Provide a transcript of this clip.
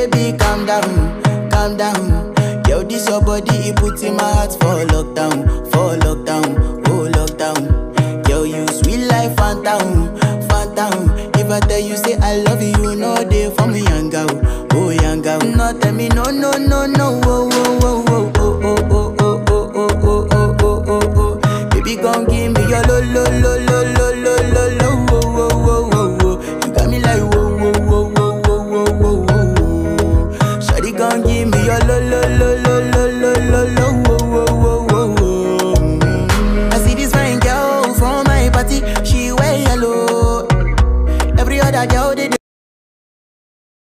baby, calm down, calm down. Yo, this your body, it puts in my heart for lockdown, for lockdown, oh lockdown. Yo, you sweet life, phantom, phantom. If I tell you say I love you, no day for me, young girl, oh young girl. No tell me no, no, no, no, oh, oh, oh, oh, oh, oh, oh, oh, oh, oh, oh, oh, oh, oh, oh. Baby, gon' give me your lo, lo, lo, lo, lo, lo, lo, lo, oh, oh, oh, oh, oh. You got me like whoa, whoa, whoa, whoa, whoa, whoa, whoa, whoa. Shawty gon' give me your lo, lo, lo, lo,